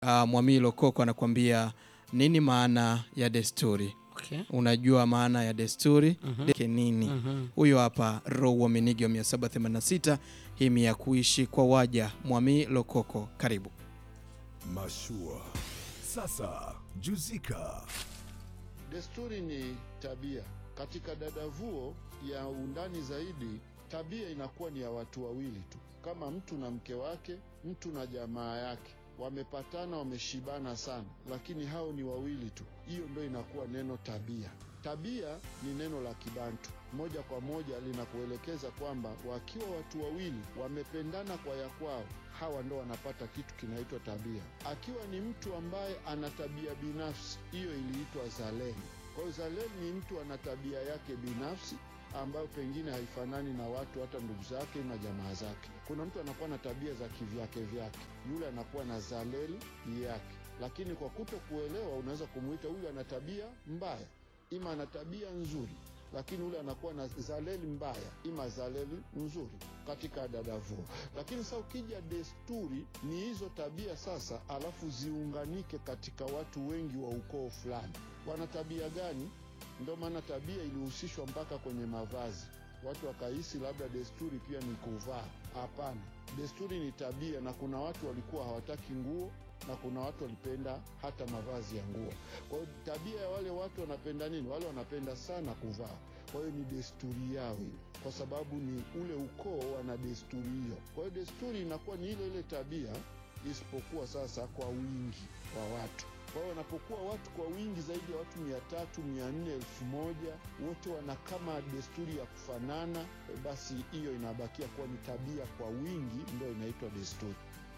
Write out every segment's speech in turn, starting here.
uh, Mwamilo Koko anakuambia nini maana ya desturi. Okay. Unajua maana ya desturi Mhm. Deke nini? Mhm. Huyo hapa Row Minigio 786 himi ya kuishi kwa waja. Mwami Lokoko, karibu. Mashua. Sasa juzika. Desturi ni tabia. Katika dadavuo ya undani zaidi, tabia inakuwa ni ya watu wawili tu, kama mtu na mke wake, mtu na jamaa yake, wamepatana, wameshibana sana, lakini hao ni wawili tu. Hiyo ndo inakuwa neno tabia. Tabia ni neno la Kibantu, moja kwa moja linakuelekeza kwamba wakiwa watu wawili wamependana kwa ya kwao, hawa ndo wanapata kitu kinaitwa tabia. Akiwa ni mtu ambaye ana tabia binafsi, hiyo iliitwa zaleni. Kwa hiyo zaleni ni mtu ana tabia yake binafsi ambayo pengine haifanani na watu hata ndugu zake na jamaa zake. Kuna mtu anakuwa na tabia za kivyake vyake, yule anakuwa na zaleli yake, lakini kwa kuto kuelewa unaweza kumwita huyu ana tabia mbaya, ima ana tabia nzuri, lakini ule anakuwa na zaleli mbaya, ima zaleli nzuri katika dadavuo. Lakini sasa ukija desturi, ni hizo tabia sasa, alafu ziunganike katika watu wengi wa ukoo fulani. Wana tabia gani? Ndio maana tabia ilihusishwa mpaka kwenye mavazi. Watu wakahisi labda desturi pia ni kuvaa. Hapana, desturi ni tabia, na kuna watu walikuwa hawataki nguo na kuna watu walipenda hata mavazi ya nguo. Kwa hiyo tabia ya wale watu wanapenda nini? Wale wanapenda sana kuvaa. Kwa hiyo ni desturi yao hiyo, kwa sababu ni ule ukoo wana desturi hiyo. Kwa hiyo desturi inakuwa ni ile ile tabia, isipokuwa sasa kwa wingi wa watu. Kwa hiyo wanapokuwa watu kwa wingi zaidi ya watu mia tatu, mia nne, elfu moja, wote wana kama desturi ya kufanana, e, basi hiyo inabakia kuwa ni tabia kwa wingi, ndio inaitwa desturi.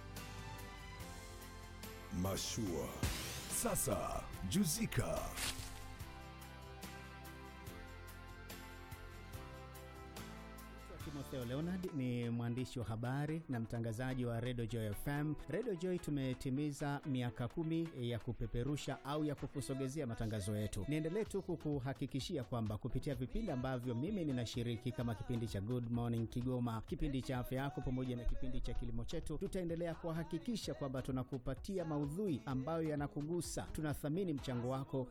Mashua. Sasa juzika. Timotheo Leonard ni mwandishi wa habari na mtangazaji wa Radio Joy FM. Radio Joy tumetimiza miaka kumi ya kupeperusha au ya kukusogezea matangazo yetu. Niendelee tu kukuhakikishia kwamba kupitia vipindi ambavyo mimi ninashiriki kama kipindi cha Good Morning Kigoma, kipindi cha afya yako, pamoja na kipindi cha kilimo chetu, tutaendelea kuhakikisha kwamba tunakupatia maudhui ambayo yanakugusa. Tunathamini mchango wako